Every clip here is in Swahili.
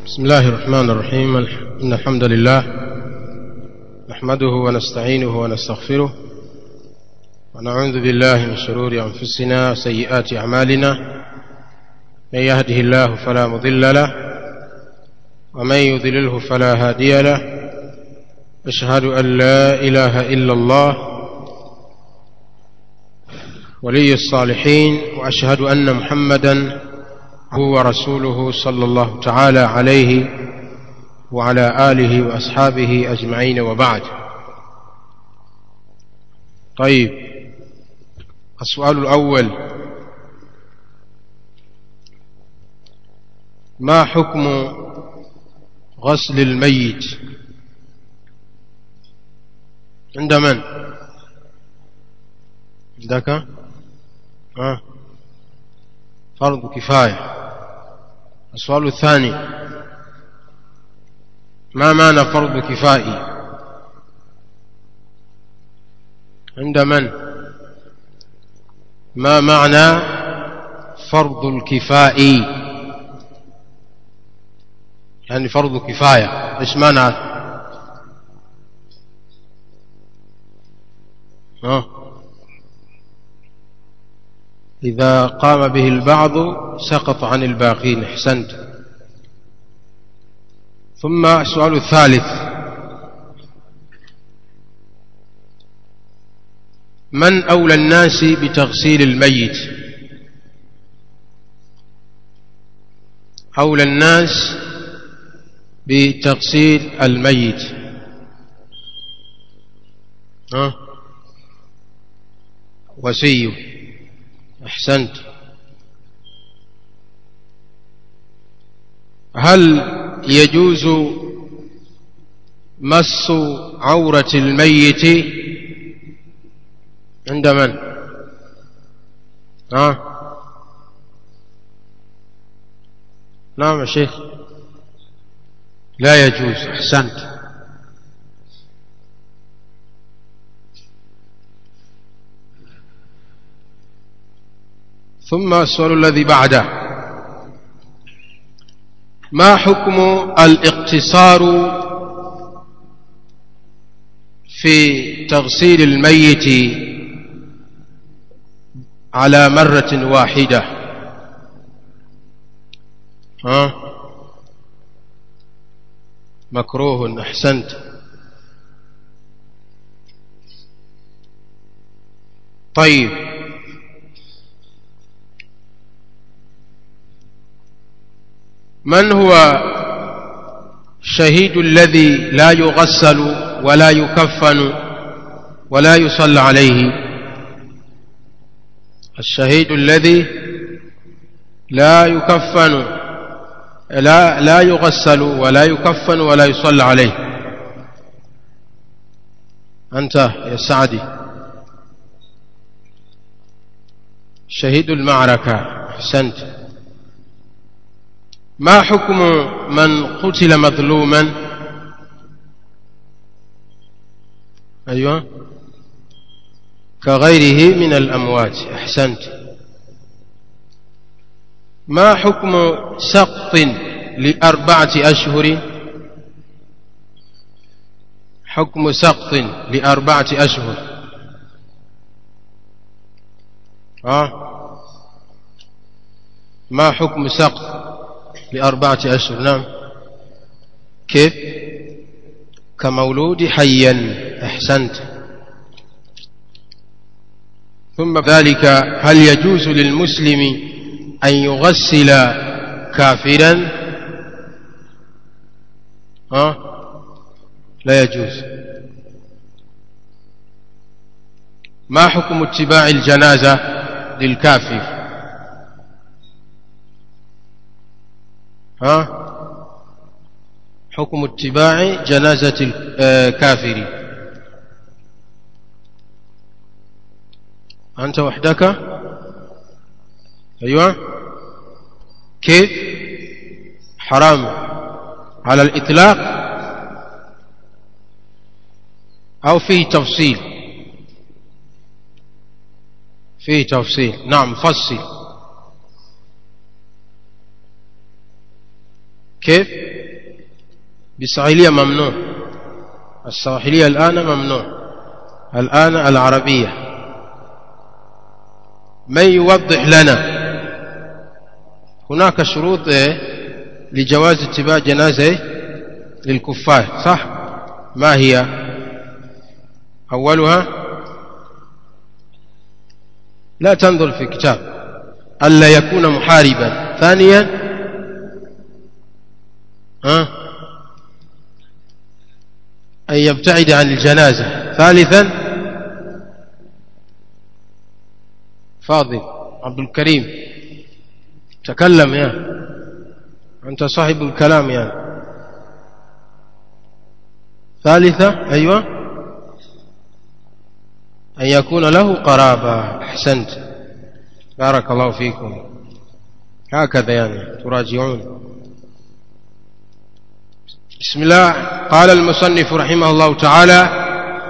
بسم الله الرحمن الرحيم إن الحمد لله نحمده ونستعينه ونستغفره ونعوذ بالله من شرور أنفسنا وسيئات أعمالنا من يهده الله فلا مضل له ومن يضلله فلا هادي له أشهد أن لا إله إلا الله ولي الصالحين وأشهد أن محمدا هو رسوله صلى الله تعالى عليه وعلى آله وأصحابه أجمعين وبعد طيب السؤال الأول ما حكم غسل الميت عند من عندك آه. فرض كفاية السؤال الثاني ما معنى فرض كفائي عند من ما معنى فرض الكفائي يعني فرض كفاية ايش معنى ها إذا قام به البعض سقط عن الباقين احسنت ثم السؤال الثالث من أولى الناس بتغسيل الميت أولى الناس بتغسيل الميت ها وسيم أحسنت هل يجوز مس عورة الميت عند من ها نعم يا شيخ لا يجوز أحسنت ثم السؤال الذي بعده ما حكم الاقتصار في تغسيل الميت على مرة واحدة ها مكروه أحسنت طيب من هو الشهيد الذي لا يغسل ولا يكفن ولا يصلى عليه الشهيد الذي لا يكفن لا لا يغسل ولا يكفن ولا يصلى عليه أنت يا سعدي شهيد المعركة أحسنت ما حكم من قتل مظلوما أيوة كغيره من الأموات أحسنت ما حكم سقط لأربعة أشهر حكم سقط لأربعة أشهر آه ما حكم سقط لأربعة أشهر نعم كيف كمولود حيا أحسنت ثم ذلك هل يجوز للمسلم أن يغسل كافرا ها لا يجوز ما حكم اتباع الجنازة للكافر ها حكم اتباع جنازة الكافر أنت وحدك أيوة كيف حرام على الإطلاق أو فيه تفصيل فيه تفصيل نعم فصل كيف بالسواحلية ممنوع السواحلية الآن ممنوع الآن العربية من يوضح لنا هناك شروط لجواز اتباع جنازة للكفار صح ما هي أولها لا تنظر في كتاب ألا يكون محاربا ثانيا ها أن يبتعد عن الجنازة ثالثا فاضل عبد الكريم تكلم يا أنت صاحب الكلام يا ثالثة أيوة أن يكون له قرابة أحسنت بارك الله فيكم هكذا يعني تراجعون بسم الله قال المصنف رحمه الله تعالى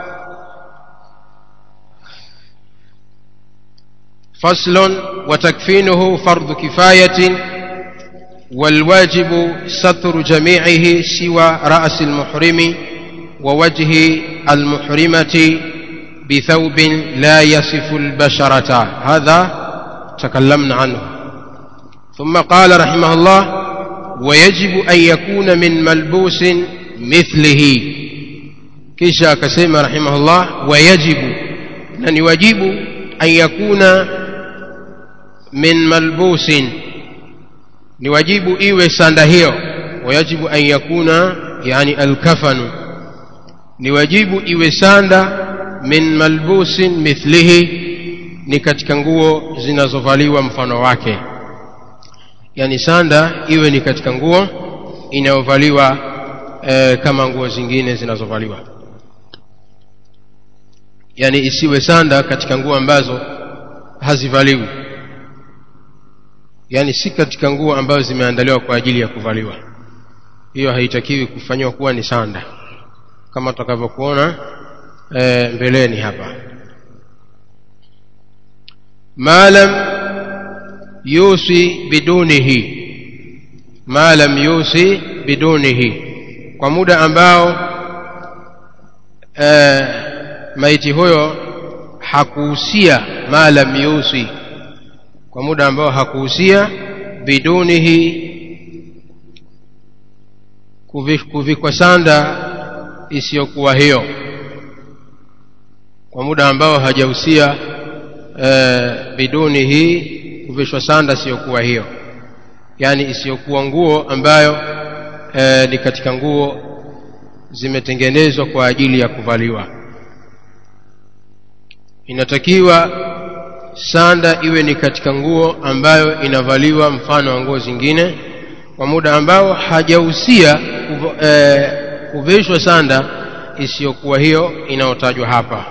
فصل وتكفينه فرض كفاية والواجب ستر جميعه سوى رأس المحرم ووجه المحرمة بثوب لا يصف البشرة هذا تكلمنا عنه ثم قال رحمه الله ويجب أن يكون من ملبوس مثله كيشا كسيما رحمه الله ويجب أن يجب أن يكون من ملبوس ni wajibu iwe sanda hiyo wayajibu an yakuna yani alkafanu ni wajibu iwe sanda min malbusin mithlihi ni katika nguo zinazovaliwa mfano wake yani sanda iwe ni katika nguo inayovaliwa e, kama nguo zingine zinazovaliwa yani isiwe sanda katika nguo ambazo hazivaliwi yani si katika nguo ambazo zimeandaliwa kwa ajili ya kuvaliwa hiyo haitakiwi kufanywa kuwa ni sanda kama tutakavyokuona e, mbeleni hapa ma lam yusi bidunihi ma lam yusi bidunihi kwa muda ambao e, maiti huyo hakuhusia ma lam yusi kwa muda ambao hakuhusia bidunihi kuvikwa sanda isiyokuwa hiyo kwa muda ambao hajahusia e, bidunihi kuvishwa sanda isiyokuwa hiyo yaani isiyokuwa nguo ambayo e, ni katika nguo zimetengenezwa kwa ajili ya kuvaliwa inatakiwa sanda iwe ni katika nguo ambayo inavaliwa mfano wa nguo zingine kwa muda ambao hajahusia e, kuvishwa sanda isiyokuwa hiyo inayotajwa hapa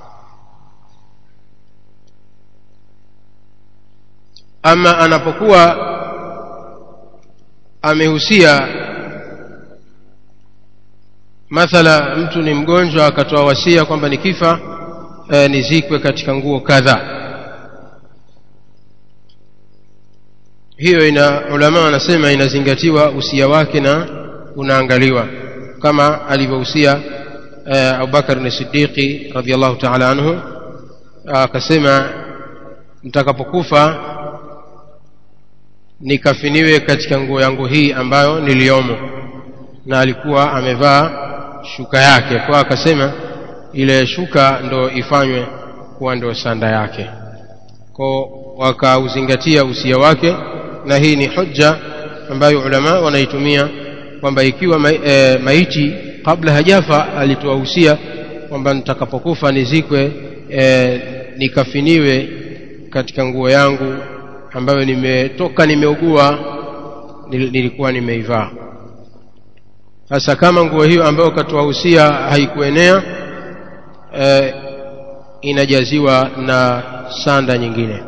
ama anapokuwa amehusia mathala mtu ni mgonjwa akatoa wasia kwamba nikifa e, nizikwe katika nguo kadhaa hiyo ina ulama wanasema inazingatiwa usia wake na unaangaliwa kama alivyohusia eh, Abubakar ni Siddiqi radhiallahu ta'ala anhu akasema mtakapokufa nikafiniwe katika nguo yangu hii ambayo niliomo na alikuwa amevaa shuka yake kwa akasema ile shuka ndo ifanywe kuwa ndo sanda yake kwa wakauzingatia usia wake na hii ni hujja ambayo ulama wanaitumia kwamba ikiwa ma, e, maiti kabla hajafa alitoa usia kwamba nitakapokufa nizikwe e, nikafiniwe katika nguo yangu ambayo nimetoka nimeugua nilikuwa nimeivaa sasa kama nguo hiyo ambayo katoa usia haikuenea e, inajaziwa na sanda nyingine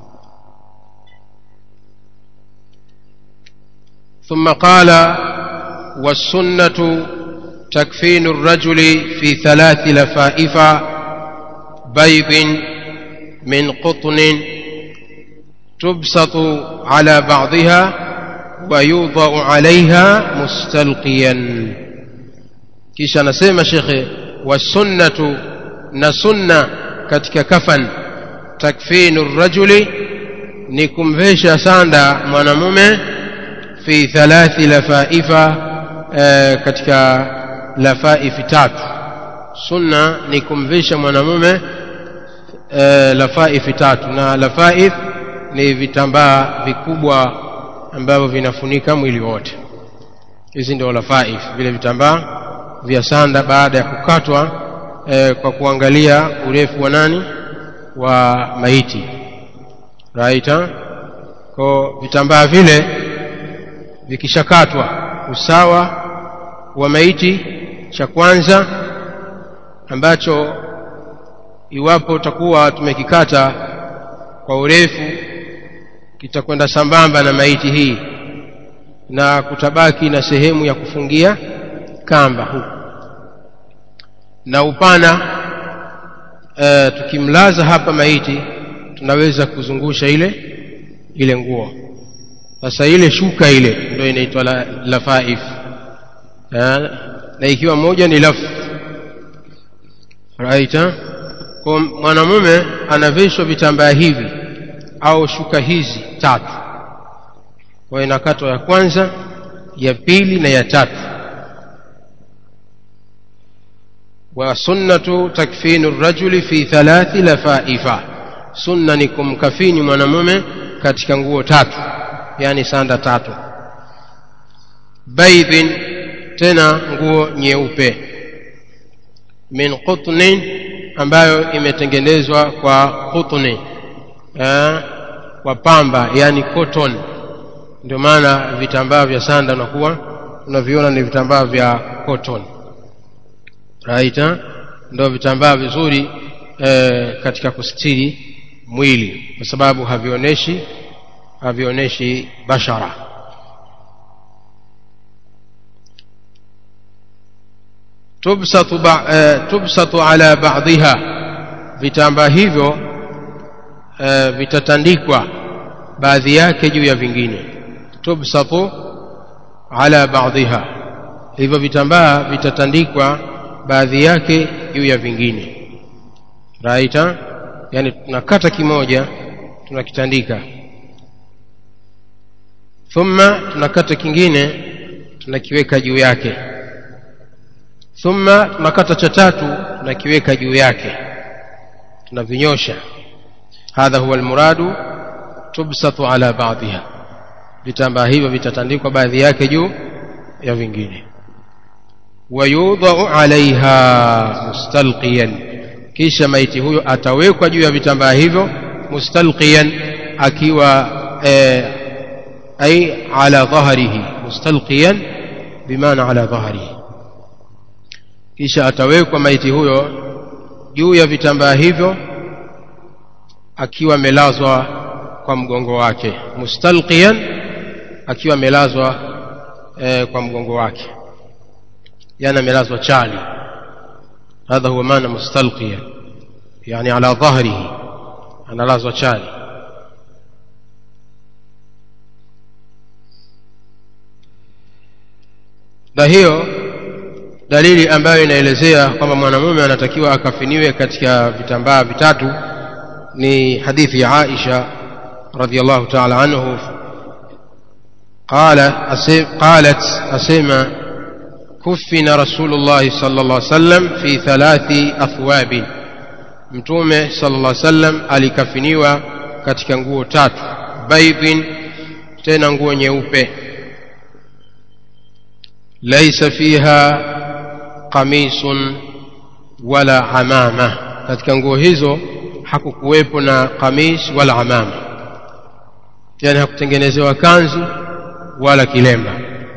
ثم قال والسنة تكفين الرجل في ثلاث لفائف بيض من قطن تبسط على بعضها ويوضع عليها مستلقيا kisha anasema shekhe wasunnatu na sunna katika kafan takfinu rajuli ni kumvesha sanda mwanamume fi thalathi lafaifa e, katika lafaifi tatu sunna ni kumvisha mwanamume e, lafaifi tatu na lafaif ni vitambaa vikubwa ambavyo vinafunika mwili wote hizi ndio lafaif vile vitambaa vya sanda baada ya kukatwa e, kwa kuangalia urefu wa nani wa maiti right kwa vitambaa vile vikishakatwa usawa wa maiti cha kwanza ambacho iwapo utakuwa tumekikata kwa urefu kitakwenda sambamba na maiti hii na kutabaki na sehemu ya kufungia kamba huku na upana e, tukimlaza hapa maiti tunaweza kuzungusha ile ile nguo sasa ile shuka ile ndio inaitwa la, lafaif na ikiwa moja ni laf right kwa mwanamume anavishwa vitambaa hivi au shuka hizi tatu kwa inakatwa ya kwanza ya pili na ya tatu وسنة تكفين الرجل في ثلاث لفائف sunna ni kumkafini mwanamume katika nguo tatu yani sanda tatu baidhin tena nguo nyeupe min qutnin ambayo imetengenezwa kwa qutni kwa pamba yani cotton ndio maana vitambaa vya sanda unakuwa unaviona ni vitambaa vya cotton right ndio vitambaa vizuri e, katika kustiri mwili kwa sababu havionyeshi havionyeshi bashara tubsatu, ba, e, tubsatu ala ba'dhiha vitambaa hivyo e, vitatandikwa baadhi yake juu ya vingine tubsatu ala ba'dhiha hivyo vitambaa vitatandikwa baadhi yake juu ya vingine raita yani tunakata kimoja tunakitandika thumma tunakata kingine tunakiweka juu yake thumma tunakata cha tatu tunakiweka juu yake tunavinyosha hadha huwa almuradu tubsatu ala baadhiha vitambaa hivyo vitatandikwa baadhi yake juu ya vingine wayudhau alaiha mustalqiyan kisha maiti huyo atawekwa juu ya vitambaa hivyo mustalqiyan akiwa e, ay ala dhahrihi mustalqiyan bimaana ala dhahrihi kisha atawekwa maiti huyo juu ya vitambaa hivyo akiwa amelazwa kwa mgongo wake mustalqiyan akiwa amelazwa e, kwa mgongo wake yani amelazwa chali هذا هو معنى مستلقيا يعني على ظهره أنا لازwa chali na hiyo dalili ambayo inaelezea kwamba mwanamume anatakiwa akafiniwe katika vitambaa vitatu ni hadithi ya Aisha radhiallahu ta'ala anhu قال قالت أسيما كفن رسول الله صلى الله عليه وسلم في ثلاث أثواب mtume sallallahu alaihi wasallam alikafiniwa katika nguo tatu baidhin tena nguo nyeupe laisa fiha qamisun wala amama katika nguo hizo hakukuwepo na kamis wala amama yani hakutengenezewa kanzu wala kilemba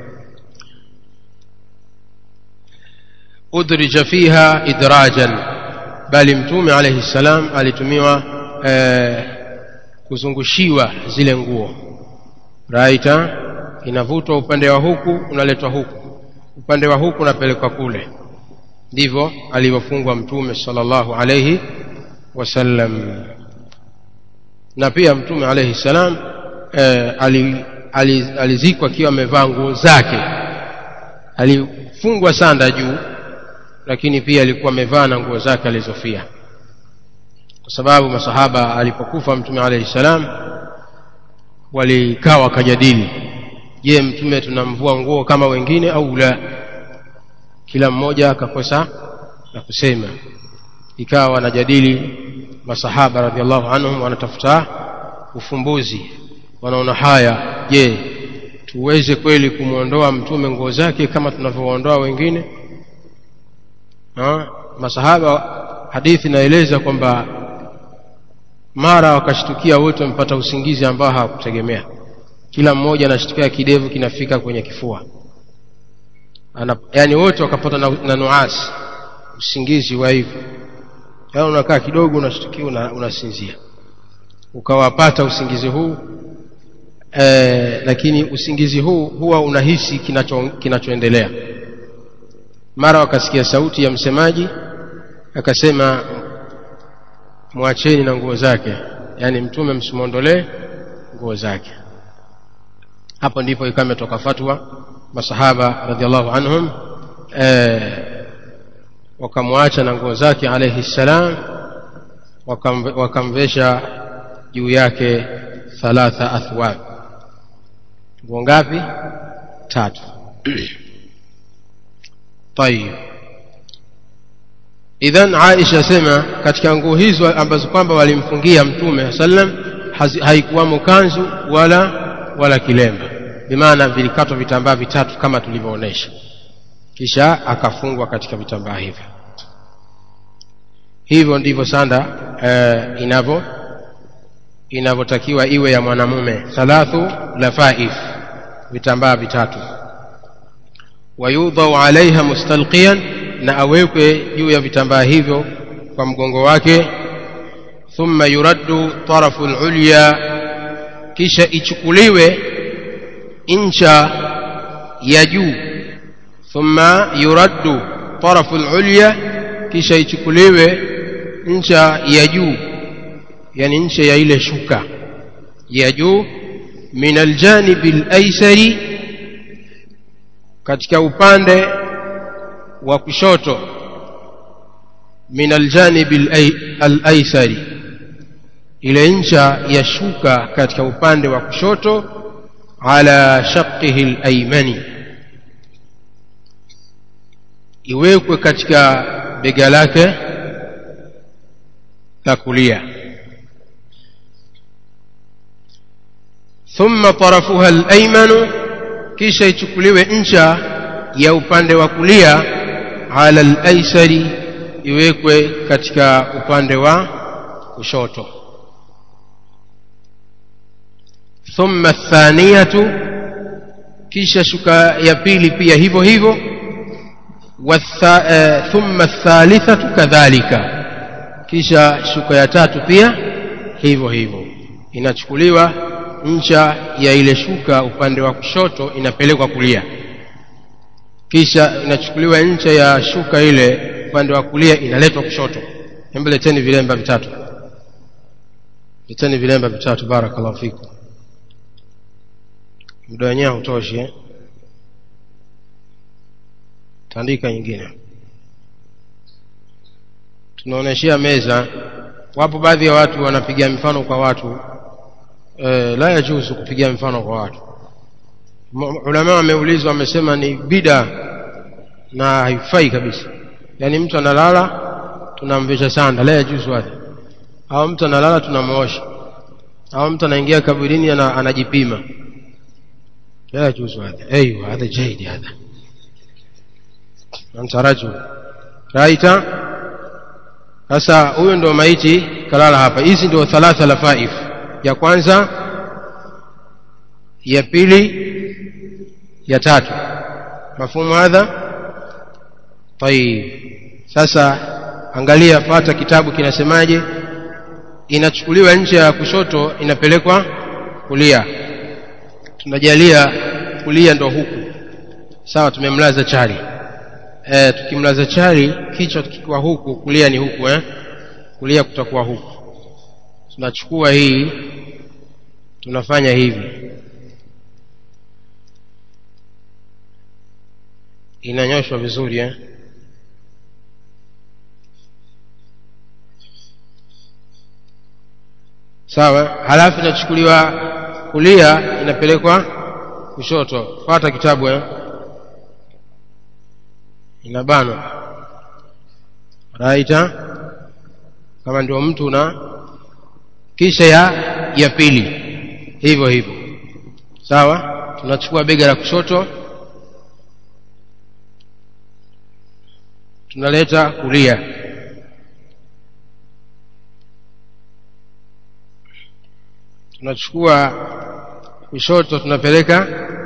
udrija fiha idrajan bali mtume alayhi salam alitumiwa eh, kuzungushiwa zile nguo raita inavutwa upande wa huku unaletwa huku upande wa huku unapelekwa kule ndivyo alivyofungwa mtume sallallahu alayhi wasallam na pia mtume alayhi salam eh, ali, ali, alizikwa akiwa amevaa nguo zake alifungwa sanda juu lakini pia alikuwa amevaa na nguo zake alizofia kwa sababu masahaba alipokufa mtume alayhi salam walikaa wakajadili je mtume tunamvua nguo kama wengine au la kila mmoja akakosa na kusema ikawa wanajadili masahaba radhiallahu anhum wanatafuta ufumbuzi wanaona haya je tuweze kweli kumwondoa mtume nguo zake kama tunavyoondoa wengine ha? masahaba hadithi inaeleza kwamba mara wakashtukia wote wamepata usingizi ambao hawakutegemea kila mmoja anashtukia kidevu kinafika kwenye kifua Ana, yani wote wakapata na, na nuasi usingizi wa hivyo yaani unakaa kidogo unashtukia una, unasinzia ukawapata usingizi huu e, lakini usingizi huu huwa unahisi kinacho, kinachoendelea mara wakasikia sauti ya msemaji akasema mwacheni na nguo zake yaani mtume msimwondolee nguo zake hapo ndipo ikawa imetoka fatwa masahaba radhiallahu anhum e, wakamwacha na nguo zake alayhi salam wakam, wakamvesha juu yake thalatha athwab nguo ngapi tatu tayib idhan aisha sema katika nguo hizo ambazo kwamba walimfungia mtume sallam haikuwamo kanzu wala wala kilemba bimaana vilikatwa vitambaa vitatu kama tulivyoonesha kisha akafungwa katika vitambaa hivyo hivyo ndivyo sanda uh, inavyo inavyotakiwa iwe ya mwanamume thalathu lafaif vitambaa vitatu wayudhau alaiha mustalqiyan na awekwe juu ya vitambaa hivyo kwa mgongo wake thumma yuraddu tarafu lulya kisha ichukuliwe ncha ya juu thumma yuraddu tarafu lulya kisha ichukuliwe ncha ya juu yani ncha ya ile shuka ya juu min aljanibi alaysari katika upande wa kushoto min aljanibi alaysari ile ncha ya shuka katika upande wa kushoto ala shaqihi alaymani iwekwe katika bega lake la kulia thumma tarafuha alaymanu kisha ichukuliwe ncha ya upande wa kulia ala alaysari iwekwe katika upande wa kushoto thumma athaniyatu kisha shuka ya pili pia hivyo hivyo thumma athalithatu kadhalika kisha shuka ya tatu pia hivyo hivyo inachukuliwa ncha ya ile shuka upande wa kushoto inapelekwa kulia kisha inachukuliwa ncha ya shuka ile upande wa kulia inaletwa kushoto hebu leteni vilemba vitatu leteni vilemba vitatu barakallahu fikum muda wenyewe hautoshi eh? tandika nyingine tunaoneshea meza wapo baadhi ya watu wanapiga mfano kwa watu e, la yajuzu kupiga mfano kwa watu ulama wameulizwa wamesema ni bida na haifai kabisa yaani mtu analala tunamvesha sanda la yajuzu hadha au mtu analala tunamwosha au mtu anaingia kaburini ana, anajipima la yajuzu hadha ايوه هذا جيد هذا أنت رجل raita sasa huyo ndio maiti kalala hapa hizi ndio thalatha lafaif ya kwanza ya pili ya tatu mafumu hadha tayib sasa angalia fata kitabu kinasemaje inachukuliwa nje ya kushoto inapelekwa kulia tunajalia kulia ndo huku sawa tumemlaza chali e, tukimlaza chali kichwa kikiwa huku kulia ni huku eh? kulia kutakuwa huku tunachukua hii tunafanya hivi inanyoshwa vizuri eh? sawa halafu inachukuliwa kulia inapelekwa kushoto pata kitabu eh inabanwa raita kama ndio mtu na kisha ya ya pili hivyo hivyo sawa tunachukua bega la kushoto tunaleta kulia tunachukua kushoto tunapeleka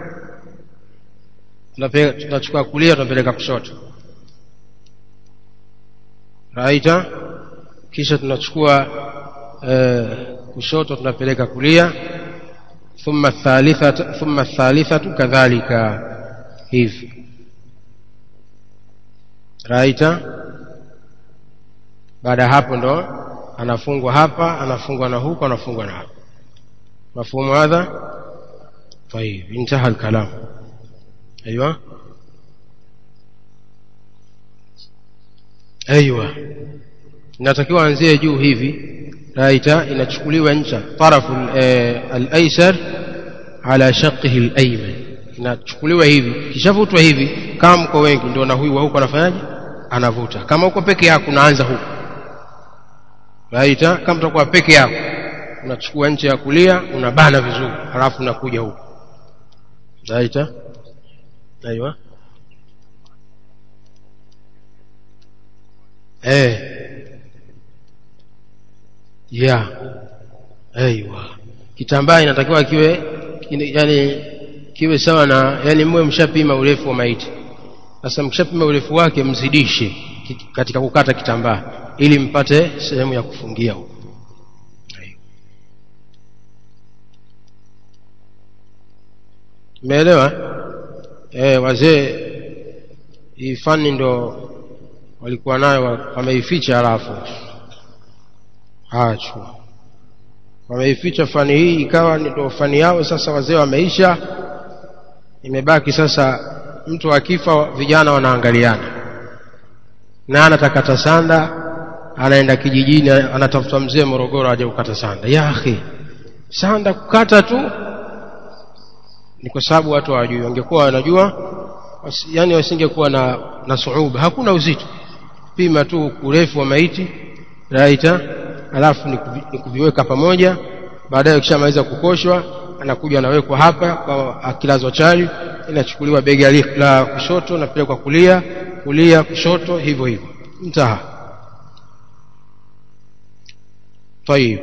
tunachukua kulia tunapeleka kushoto raita kisha tunachukua eh, kushoto tunapeleka kulia thumma thalithatu thumma thalithatu kadhalika hivi raita baada ya hapo ndo anafungwa hapa anafungwa na huko anafungwa na hapa مفهوم هذا طيب انتهى الكلام ايوه ايوه inatakiwa anzie juu hivi raita inachukuliwa ncha tarafu al-aysar ala shaqqihi al-ayman inachukuliwa hivi kishavutwa hivi kama mko wengi ndio na huyu wa huko anafanyaje anavuta kama uko peke yako unaanza huko raita kama utakuwa peke yako unachukua ncha ya kulia unabana vizuri halafu unakuja huku raita aiwa eh ya aiwa kitambaa inatakiwa kiwe yani kiwe sawa na yani mwe mshapima urefu wa maiti sasa mkishapima urefu wake mzidishe katika kukata kitambaa ili mpate sehemu ya kufungia huko umeelewa eh wazee hii fani ndo walikuwa nayo wameificha halafu achwa wameificha fani hii ikawa ndio fani yao sasa wazee wameisha imebaki sasa mtu akifa vijana wanaangaliana na anatakata sanda anaenda kijijini anatafuta mzee Morogoro aje kukata sanda ya akhi sanda kukata tu ni kwa sababu watu hawajui wangekuwa wanajua yani wasingekuwa na na suuba hakuna uzito pima tu urefu wa maiti raita alafu ni kuviweka pamoja baadaye ukishamaliza kukoshwa anakuja anawekwa hapa kwa akilazwa chali inachukuliwa bega la kushoto napelekwa kulia kulia kushoto hivyo hivyo mtaha طيب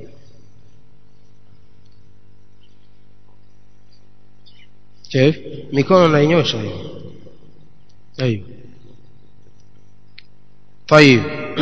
كيف mikono nainyosha hiyo ايوه طيب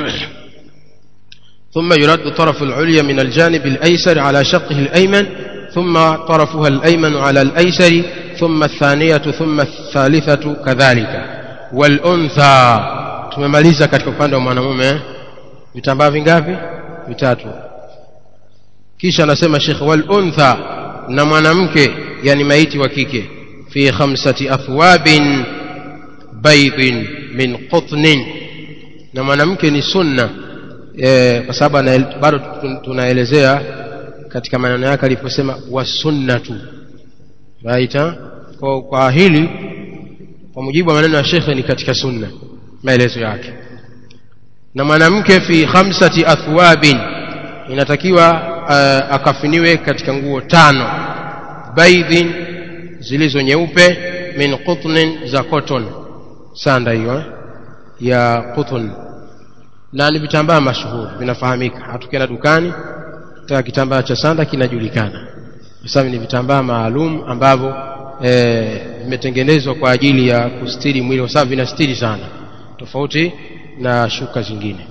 ثم يرد طرف العليا من الجانب الأيسر على شقه الأيمن ثم طرفها الأيمن على الأيسر ثم الثانية ثم الثالثة كذلك والأنثى tumemaliza katika upande wa mwanamume vitambaa vingapi vitatu kisha anasema Sheikh wal untha na mwanamke yani maiti wa kike fi khamsati athwabin baydin min qutnin na mwanamke ni sunna e, kwa sababu bado tunaelezea katika maneno yake aliposema wasunnatu right kwa, kwa hili kwa mujibu wa maneno ya shekhe ni katika sunna maelezo yake na mwanamke fi khamsati athwabin inatakiwa uh, akafiniwe katika nguo tano baidhin zilizo nyeupe min qutnin za cotton sanda hiyo ya qutn na ni vitambaa mashuhuri vinafahamika hatukienda dukani ta kitambaa cha sanda kinajulikana kwa sababu ni vitambaa maalum ambavyo vimetengenezwa e, kwa ajili ya kustiri mwili kwa sababu vinastiri sana tofauti na shuka zingine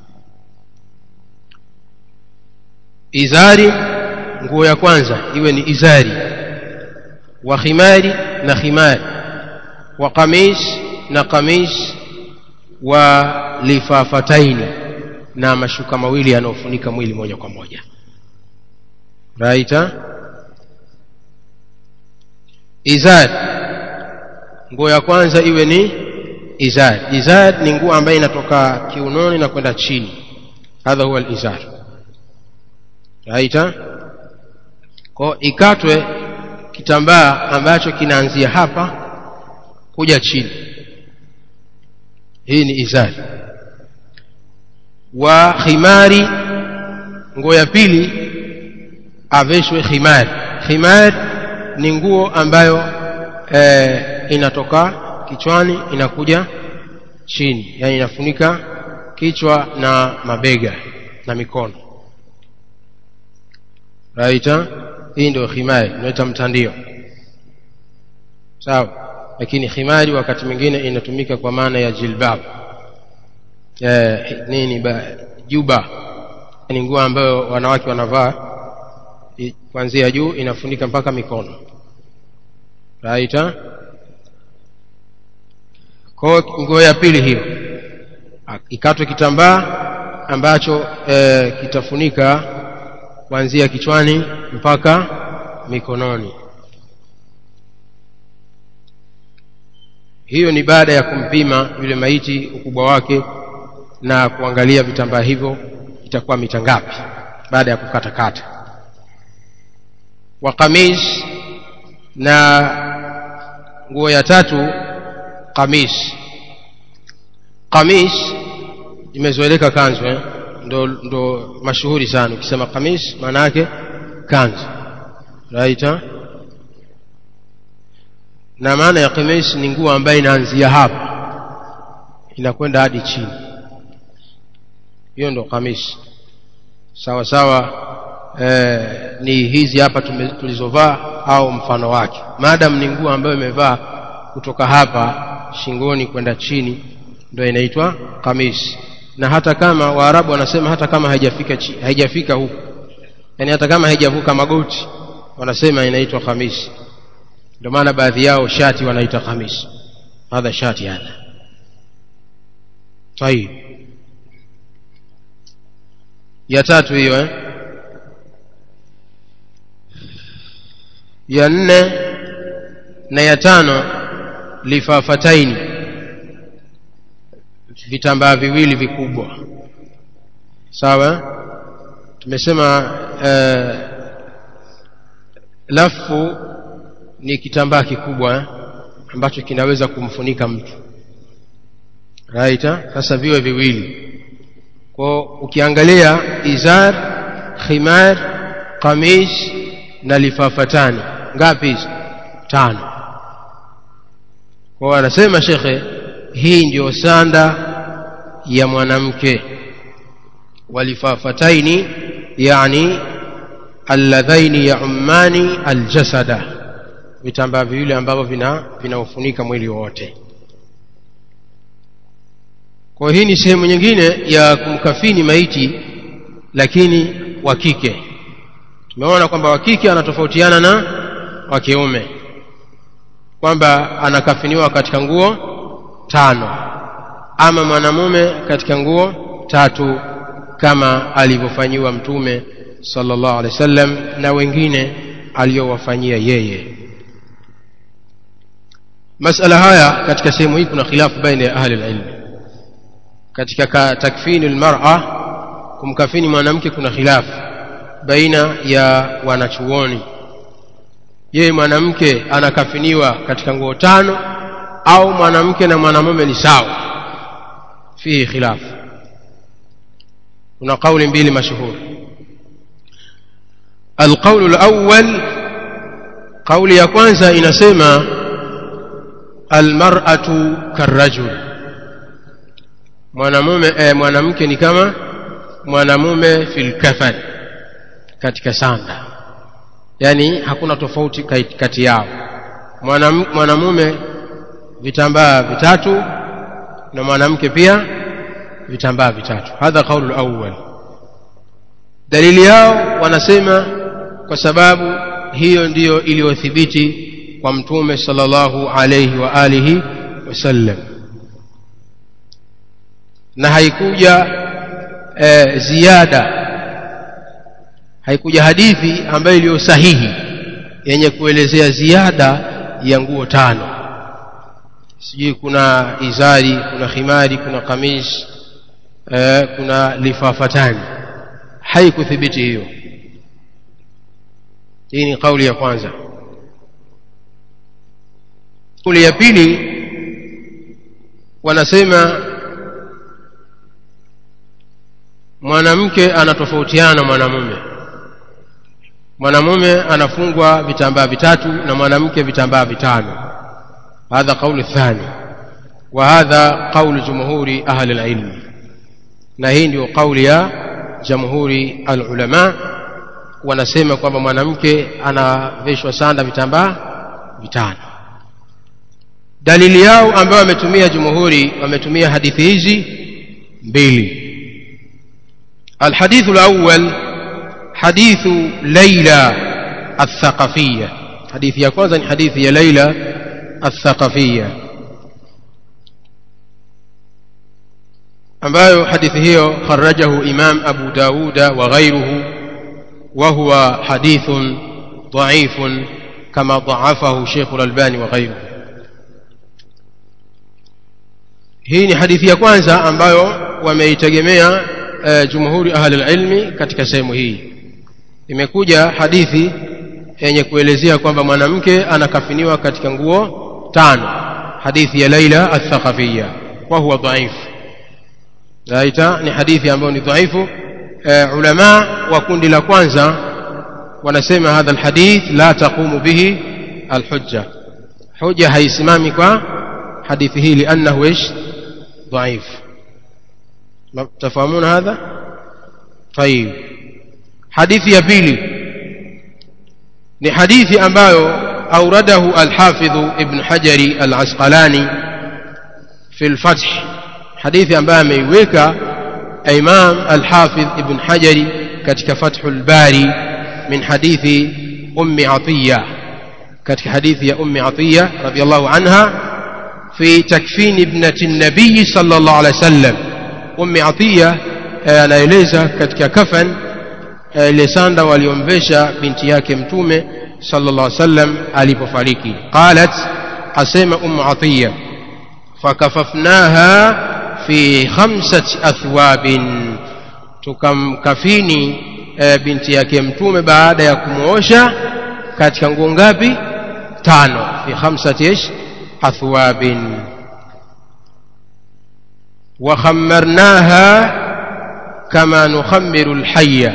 izari nguo ya kwanza iwe ni izari wa khimari na khimari wa qamis na qamis wa lifafataini na mashuka mawili yanayofunika mwili moja kwa moja raita izar nguo ya kwanza iwe ni izar izar ni nguo ambayo inatoka kiunoni na kwenda chini hadha huwa alizar raita kwa ikatwe kitambaa ambacho kinaanzia hapa kuja chini hii ni izari wa khimari nguo ya pili aveshwe khimari khimari ni nguo ambayo e, inatoka kichwani inakuja chini yani inafunika kichwa na mabega na mikono raita hii ndio khimari inaita mtandio sawa lakini khimari wakati mwingine inatumika kwa maana ya jilbab eh, nini ba, juba ni nguo ambayo wanawake wanavaa kuanzia juu inafunika mpaka mikono raita kwa nguo ya pili hiyo ikatwe kitambaa ambacho e, kitafunika kuanzia kichwani mpaka mikononi hiyo ni baada ya kumpima yule maiti ukubwa wake na kuangalia vitambaa hivyo itakuwa mita ngapi baada ya kukatakata wa kamis na nguo ya tatu kamis kamis imezoeleka kanzu eh? ndo, ndo mashuhuri sana ukisema kamis maana yake kanzu right eh? na maana ya kamis ni nguo ambayo inaanzia hapa inakwenda hadi chini hiyo ndo kamis sawa sawa eh, ni hizi hapa tulizovaa au mfano wake maadamu ni nguo ambayo imevaa kutoka hapa shingoni kwenda chini ndio inaitwa kamis na hata kama waarabu wanasema hata kama haijafika chi, haijafika huku yani hata kama haijavuka magoti wanasema inaitwa kamis ndio maana baadhi yao shati wanaita kamis hadha shati hadha tayib ya tatu hiyo eh? ya nne na ya tano lifafataini vitambaa viwili vikubwa sawa tumesema eh, lafu ni kitambaa kikubwa eh, ambacho kinaweza kumfunika mtu right sasa viwe viwili kwa ukiangalia izar khimar qamis na lifafatani ngapi hizo tano kwa anasema shekhe hii ndio sanda ya mwanamke walifafataini yani alladhaini yaumani aljasada vitambaa viwili ambavyo vina vinaufunika mwili wote kwa hii ni sehemu nyingine ya kumkafini maiti lakini wa kike tumeona kwamba wa kike anatofautiana na wa kiume kwamba anakafiniwa katika nguo tano ama mwanamume katika nguo tatu kama alivyofanyiwa mtume sallallahu alaihi wasallam na wengine aliyowafanyia yeye masala haya katika sehemu hii kuna khilafu baina ya ahli ilmi katika takfini almar'a kumkafini mwanamke kuna khilafu baina ya wanachuoni yeye mwanamke anakafiniwa katika nguo tano au mwanamke na mwanamume ni sawa fihi khilafu kuna kauli mbili mashuhuri القول الأول قول ya kwanza inasema almar'atu karrajul mwanamume eh, mwanamke ni kama mwanamume fil kafan katika sanda yani hakuna tofauti kati yao mwanamume vitambaa vitatu na mwanamke pia vitambaa vitatu hadha qaulu awwal dalili yao wanasema kwa sababu hiyo ndiyo iliyothibiti kwa mtume sallallahu alayhi wa alihi wasallam na haikuja e, ziada haikuja hadithi ambayo iliyo sahihi yenye kuelezea ziada ya nguo tano sijui kuna izari kuna khimari kuna kamis e, kuna lifafatani haikuthibiti hiyo hii ni kauli ya kwanza kauli ya pili wanasema mwanamke anatofautiana na mwanamume mwanamume anafungwa vitambaa vitatu na mwanamke vitambaa vitano hadha qaulu thani wa hadha qaulu jumhuri ahli alilmi na hii ndio kauli ya jamhuri alulama wanasema kwamba mwanamke anaveshwa sanda vitambaa vitano dalili yao ambayo wametumia jumhuri wametumia hadithi hizi mbili الحديث الأول حديث ليلى الثقفية حديث يا كwanza حديث يا ليلى الثقفية ambayo hadithi hiyo kharajahu imam abu dauda wa ghairuhu wa huwa hadithun dhaifun kama dhaafahu sheikh lalbani wa ghairuhu hii ni hadithi ya kwanza ambayo wameitegemea uh, jumhuri ahli lilmi katika sehemu hii imekuja hadithi yenye kuelezea kwamba mwanamke anakafiniwa katika nguo tano hadithi ya laila athaqafiya wa huwa dhaifu raita ni hadithi ambayo ni dhaifu uh, ulama wa kundi la kwanza wanasema hadha alhadith la taqumu bihi alhujja hujja haisimami kwa hadithi hii liannahu ish dhaif تفهمون هذا طيب حديث يا بيلي ni hadithi ambayo auradahu alhafidhu ibn hajari alasqalani fi lfath hadithi ambayo ameiweka imam alhafidh ibn hajari katika fathu lbari min hadithi ummi atiya katika hadithi ya ummi atiya radiallahu anha fi takfini ibnati nabiyi sal llah alih wa sallam ummi atiya anaeleza katika kafan ile sanda waliomvesha binti yake mtume sallallahu alaihi wasallam alipofariki qalat asema ummu atiya fakafafnaha fi khamsati athwabin tukamkafini e, binti yake mtume baada ya kumwosha katika nguo ngapi tano fi khamsati ish athwabin وخمرناها كما نخمر الحية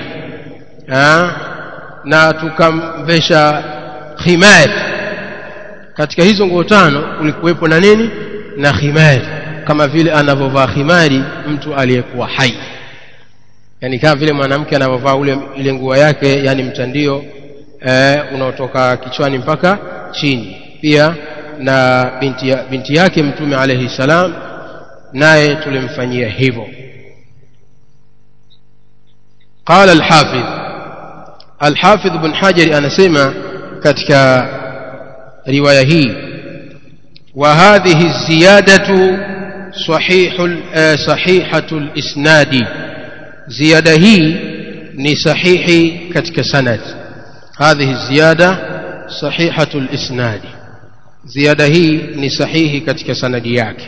na tukamvesha khimar katika hizo nguo tano kulikuwepo na nini na khimari kama vile anavyovaa khimari mtu aliyekuwa hai yani kama vile mwanamke anavyovaa ule ile nguo yake yani mtandio eh, unaotoka kichwani mpaka chini pia na binti, ya, binti yake mtume alaihi salam naye tulimfanyia hivyo قال الحافظ الحافظ بن حجر أنا سمع كتك رواية هي وهذه الزيادة صحيح صحيحة الإسناد زيادة هي ni sahihi katika sanad hadhihi ziyada sahihatu lisnadi ziada hii ni sahihi katika sanadi yake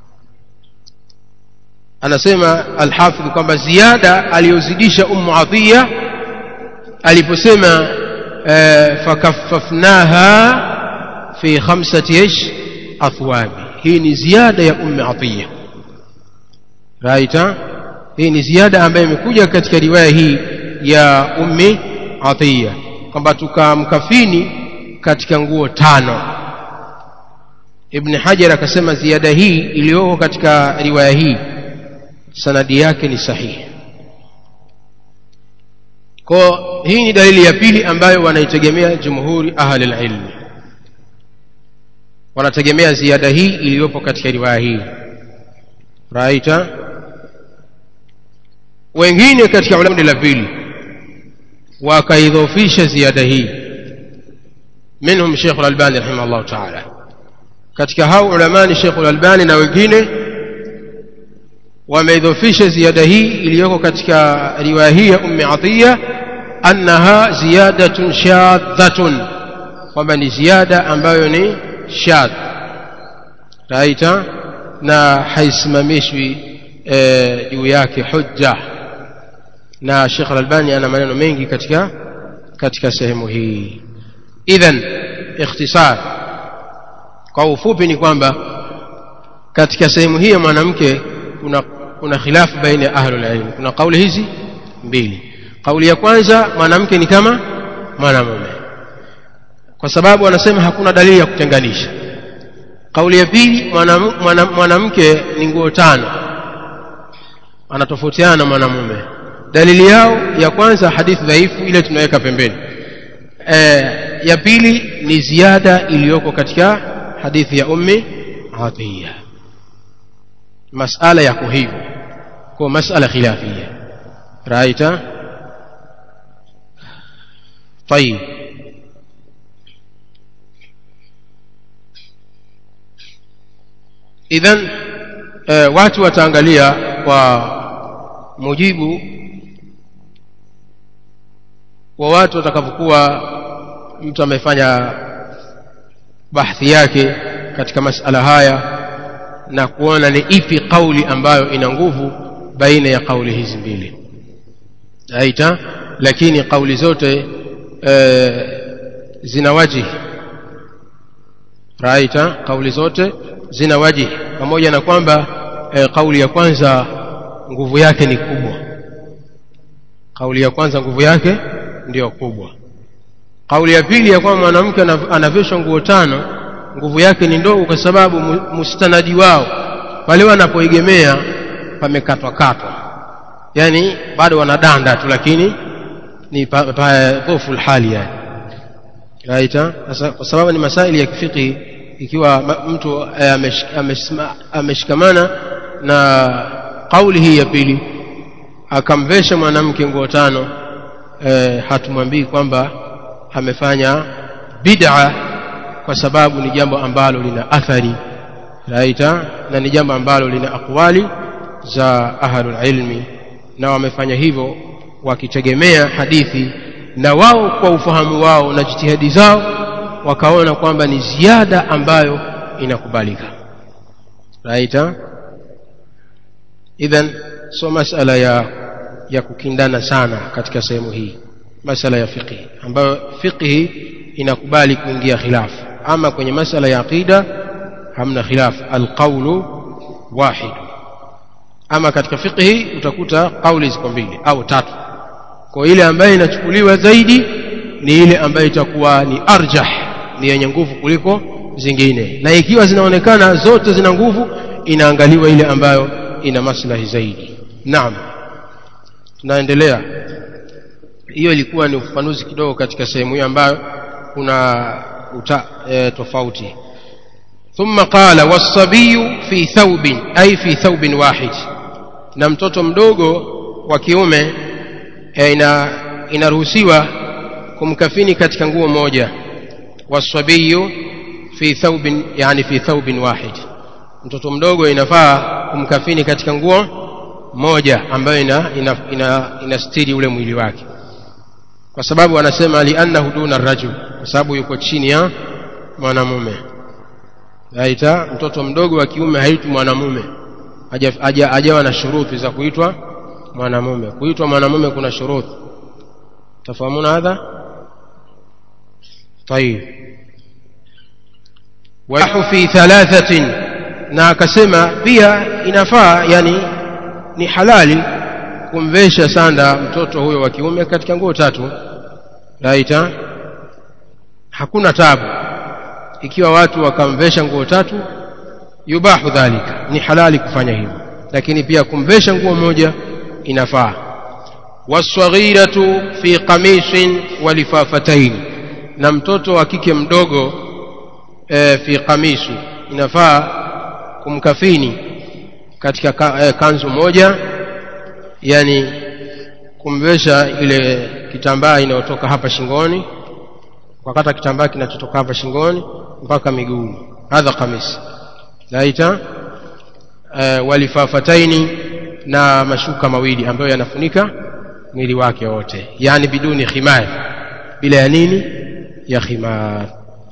anasema alhafidh kwamba ziada aliyozidisha ummu atiya aliposema eh, fakafafnaha fi khamsati ish athwabi hii ni ziada ya ummu atiya raita hii ni ziada ambayo imekuja katika riwaya hii ya ummi atiya kwamba tukamkafini katika nguo tano ibn hajar akasema ziada hii iliyoko katika riwaya hii sanadi yake ni sahihi kwa hii ni dalili ya pili ambayo wanaitegemea jumhuri ahli lilmi wanategemea ziada hii iliyopo katika riwaya hii raita wengine katika kundi la pili wakaidhofisha ziada hii منهم شيخ الألباني رحمه الله تعالى katika hao ulamani Sheikh Al-Albani na wengine wameidhofisha ziada hii iliyoko katika riwaya hii ya Ummi Atiya annaha ziyadatun shadhatun kwamba ni ziada ambayo ni shadh raita na haisimamishwi juu e, yake hujja na Sheikh Al-Albani ana maneno mengi katika katika sehemu hii idhan ikhtisar kwa ufupi ni kwamba katika sehemu hii ya mwanamke kuna kuna khilafu baina ya ahlul ilm kuna kauli hizi mbili kauli ya kwanza mwanamke ni kama mwanamume kwa sababu wanasema hakuna dalili ya kutenganisha kauli ya pili mwanamke mwana, mwana ni nguo tano anatofautiana na mwanamume dalili yao ya kwanza hadithi dhaifu ile tunaweka pembeni e, ya pili ni ziada iliyoko katika hadithi ya ummi atiya masala yako hivyo kwa masala khilafia raita طيب idhan e, watu wataangalia kwa mujibu wa watu watakavyokuwa mtu amefanya bahthi yake katika masala haya na kuona ni ipi kauli ambayo ina nguvu baina ya kauli hizi mbili aita lakini kauli zote e, zina wajihi raita kauli zote zina wajihi pamoja na kwamba e, kauli ya kwanza nguvu yake ni kubwa kauli ya kwanza nguvu yake ndiyo kubwa kauli ya pili ya kwamba mwanamke anavishwa nguo tano nguvu yake ni ndogo kwa sababu mustanadi wao pale wanapoegemea pamekatwa katwa yani bado wanadanda tu lakini ni dhofu hali yani raita sasa kwa sababu ni masaili ya kifiki ikiwa mtu ameshikamana na kauli hii ya pili akamvesha mwanamke nguo tano e, hatumwambii kwamba amefanya bid'a kwa sababu ni jambo ambalo lina athari raita na ni jambo ambalo lina aqwali za ahlul ilmi na wamefanya hivyo wakitegemea hadithi na wao kwa ufahamu wao na jitihadi zao wakaona kwamba ni ziada ambayo inakubalika raita idhan so masala ya ya kukindana sana katika sehemu hii masala ya fiqhi ambayo fiqhi inakubali kuingia khilafu ama kwenye masala ya aqida hamna khilaf alqaulu wahid ama katika fiqhi utakuta kauli ziko mbili au tatu kwa ile ambayo inachukuliwa zaidi ni ile ambayo itakuwa ni arjah ni yenye nguvu kuliko zingine na ikiwa zinaonekana zote zina nguvu inaangaliwa ile ambayo ina maslahi zaidi naam tunaendelea hiyo ilikuwa ni ufafanuzi kidogo katika sehemu hiyo ambayo kuna uta, e, tofauti ثم قال والصبي في ثوب أي في ثوب واحد na mtoto mdogo wa kiume e, ina inaruhusiwa kumkafini katika nguo moja wasabiyu fi thawbin yani fi thawbin wahid mtoto mdogo inafaa kumkafini katika nguo moja ambayo ina, ina, ina, inastiri ule mwili wake kwa sababu anasema liannahu duna rajul kwa sababu yuko chini ya mwanamume aita mtoto mdogo wa kiume haitwi mwanamume hajawa na shuruti za kuitwa mwanamume kuitwa mwanamume kuna shuruti tafahamuna hadha طيب ويح في ثلاثة na akasema pia inafaa yani ni halali kumvesha sanda mtoto huyo wa kiume katika nguo tatu raita hakuna tabu ikiwa watu wakamvesha nguo tatu yubahu dhalika ni halali kufanya hivyo lakini pia kumvesha nguo moja inafaa waswaghiratu fi qamisin wa lifafatain na mtoto wa kike mdogo e, fi qamisi inafaa kumkafini katika ka, e, kanzu moja yani kumvesha ile kitambaa inayotoka hapa shingoni wakata kitambaa kinachotoka hapa shingoni mpaka miguuni hadha qamis naita e, walifafataini na mashuka mawili ambayo yanafunika mwili wake wote yani biduni khimar bila ya nini ya khimar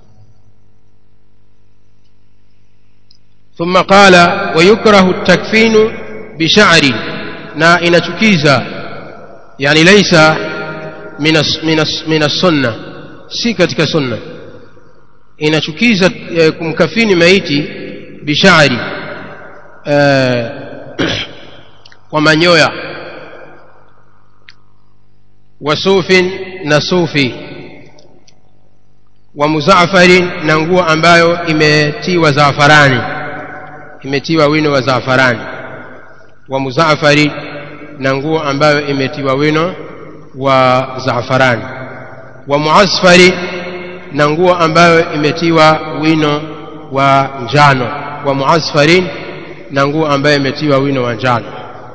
ثم قال ويكره التكفين بشعر na inachukiza yani laisa min sunna si katika sunna inachukiza eh, kumkafini maiti bishari eh, kwa manyoya wa sufin na sufi wa muzafarin na nguo ambayo imetiwa zafarani imetiwa wino wa zafarani wa muzafari na nguo ambayo imetiwa wino wa zafarani wa muasfari na nguo ambayo imetiwa wino wa njano wa muasfarin na nguo ambayo imetiwa wino wa njano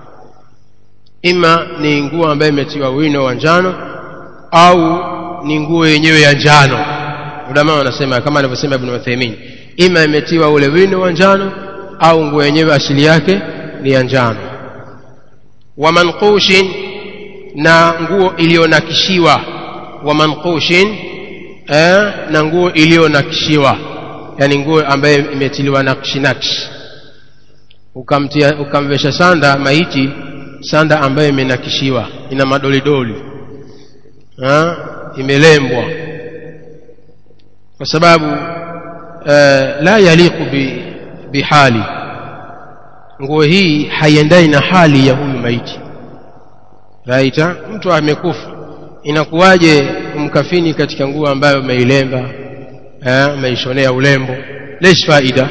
ima ni nguo ambayo imetiwa wino wa njano au ni nguo yenyewe ya njano ulama wanasema kama alivyosema ibn Uthaymeen ima imetiwa ule wino wa njano au nguo yenyewe asili yake ni ya njano wa manqushin na nguo iliyonakishiwa wa manqushin eh, na nguo iliyonakishiwa yani nguo ambayo imetiliwa nakshi nakshi ukamtia ukamvesha sanda maiti sanda ambayo imenakishiwa ina madolidoli ha? imelembwa kwa sababu eh, la yaliqu bi, bihali nguo hii haiendani na hali ya huyu maiti raita mtu amekufa inakuwaje kumkafini katika nguo ambayo umeilemba umeishonea ulembo lesh faida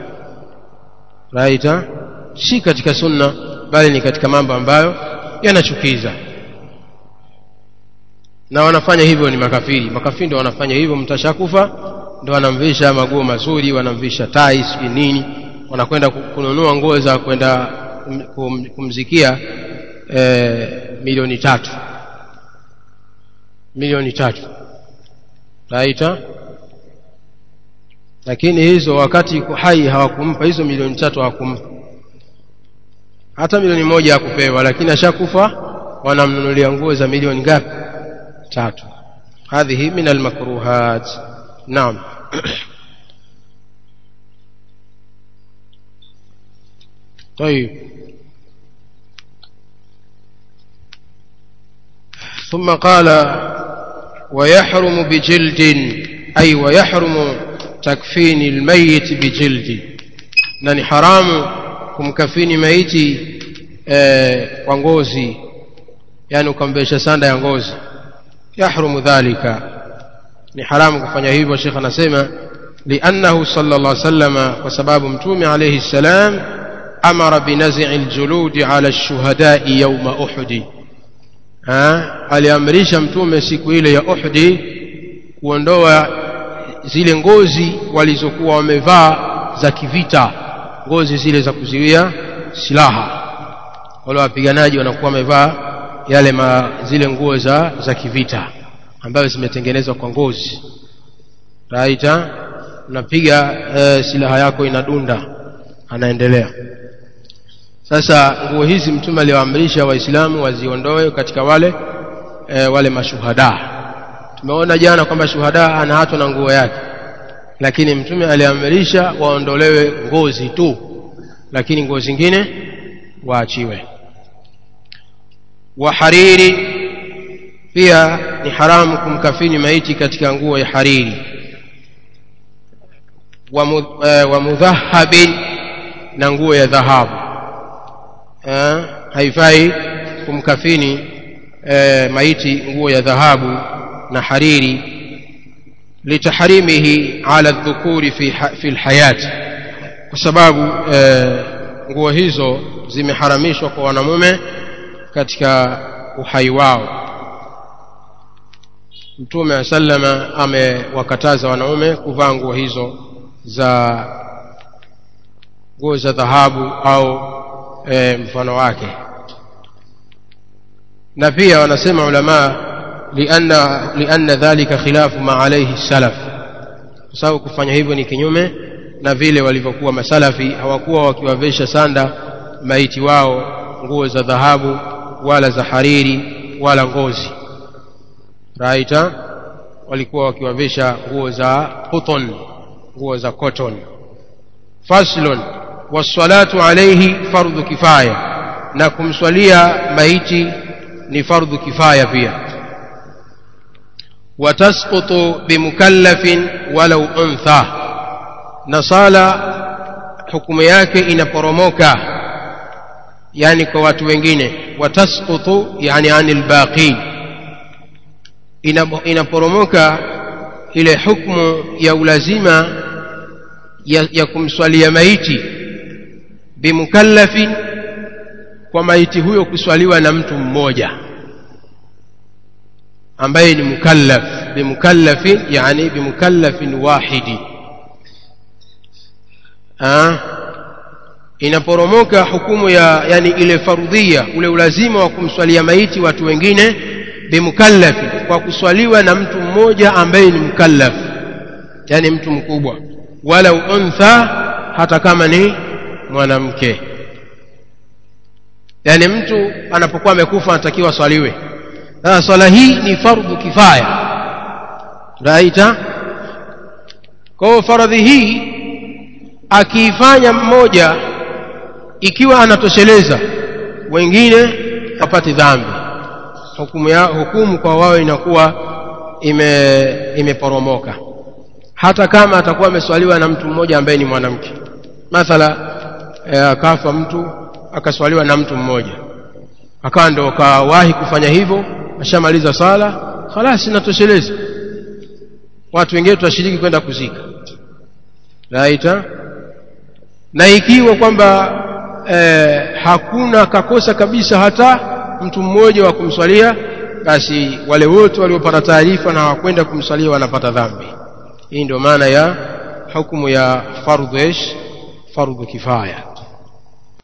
raita si katika sunna bali ni katika mambo ambayo yanachukiza na wanafanya hivyo ni makafiri makafiri ndio wanafanya hivyo mtashakufa ndio wanamvisha maguo mazuri wanamvisha tai sijui nini wanakwenda kununua nguo za kwenda kum, kumzikia e, milioni tatu milioni tatu raita lakini hizo wakati yuko hai hawakumpa hizo milioni tatu hawakumpa hata milioni moja hakupewa lakini ashakufa wanamnunulia nguo za milioni ngapi tatu hadhihi min almakruhat naam طيب ثم قال ويحرم بجلد أي ويحرم تكفين الميت بجلد نني حرام kumkafini maiti eh, kwa ngozi yani ukambesha sanda ya ngozi yahrumu dhalika ni haramu kufanya hivyo shekh anasema liannahu sala llah salama kwa sababu mtume alaihi ssalam amara binazii ljuludi ala lshuhadai yauma uhudi aliamrisha mtume siku ile ya uhdi kuondoa zile ngozi walizokuwa wamevaa za kivita ngozi zile za kuziwia silaha wale wapiganaji wanakuwa wamevaa yale ma, zile nguo za, za kivita ambazo zimetengenezwa kwa ngozi raita unapiga e, silaha yako inadunda anaendelea sasa nguo hizi mtume aliwaamrisha waislamu waziondoe katika wale e, wale mashuhada tumeona jana kwamba shuhada anahatwa na nguo yake lakini mtume aliamrisha waondolewe ngozi tu lakini nguo zingine waachiwe wa hariri pia ni haramu kumkafini maiti katika nguo ya hariri wa, mu, uh, wa mudhahabin na nguo ya dhahabu uh, haifai kumkafini uh, maiti nguo ya dhahabu na hariri litaharimihi ala dhukuri fi, fi lhayati kwa sababu uh, nguo hizo zimeharamishwa kwa wanamume katika uhai wao mtume wa sallama amewakataza wanaume kuvaa nguo hizo za nguo za dhahabu au e, mfano wake na pia wanasema ulamaa lianna, lianna dhalika khilafu ma alaihi salaf kwa sababu kufanya hivyo ni kinyume na vile walivyokuwa masalafi hawakuwa wakiwavesha sanda maiti wao nguo za dhahabu wala za hariri wala ngozi raita walikuwa wakiwavesha nguo za cotton nguo za cotton faslun wassalatu alayhi fardhu kifaya na kumswalia maiti ni fardhu kifaya pia watasqutu bimukallafin walau untha na sala hukumu yake inaporomoka yani kwa watu wengine watasqutu yani anil baqin inaporomoka ile hukmu ya ulazima ya, ya kumswalia maiti bimukallafin kwa maiti huyo kuswaliwa na mtu mmoja ambaye ni mukallaf bimukallafin yani bimukallafin wahidi ha? inaporomoka hukumu ya yani ile fardhia ule ulazima wa kumswalia maiti watu wengine bimukallafi kwa kuswaliwa na mtu mmoja ambaye ni mukallaf yani mtu mkubwa wala untha hata kama ni mwanamke yani mtu anapokuwa amekufa anatakiwa swaliwe sasa swala hii ni fardhu kifaya raita kwa hiyo faradhi hii akiifanya mmoja ikiwa anatosheleza wengine wapate dhambi hukumu, ya, hukumu kwa wao inakuwa ime imeporomoka hata kama atakuwa ameswaliwa na mtu mmoja ambaye ni mwanamke mathala akafa e, mtu akaswaliwa na mtu mmoja akawa ndo kawahi kufanya hivyo ashamaliza sala khalas inatosheleza watu wengine tutashiriki kwenda kuzika raita na ikiwa kwamba eh, hakuna kakosa kabisa hata mtu mmoja wa kumswalia basi wale wote waliopata taarifa na hawakwenda kumswalia wanapata dhambi hii ndio maana ya hukumu ya fardhu ish fardhu kifaya